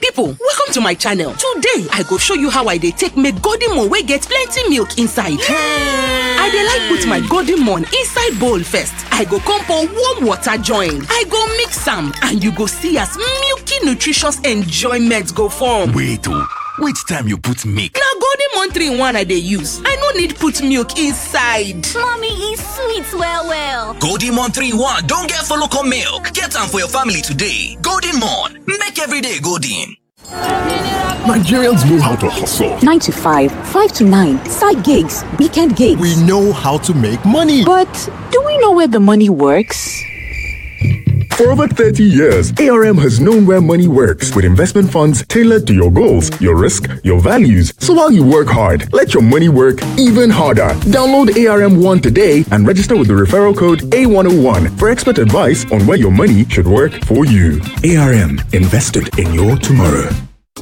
People, welcome to my channel. Today, I go show you how I dey take make golden moon wey get plenty milk inside. I dey like put my golden moon inside bowl first. I go come pour warm water join. I go mix am and you go see as milky nutritious enjoyment go form. Wait oh, which time you put milk? Na golden moon 3 in 1 I dey use. I no need put milk inside. Mommy e sweet well well. Golden Mon 3-1 don get follow come milk. Get am for your family today. Golden Mon, make every day golden. Nigerians know how to hustle. 9 to 5, 5 to 9, side gigs, weekend gigs. We know how to make money. But do we know where the money works? For over 30 years, ARM has known where money works with investment funds tailored to your goals, your risk, your values. So while you work hard, let your money work even harder. Download ARM One today and register with the referral code A101 for expert advice on where your money should work for you. ARM invested in your tomorrow.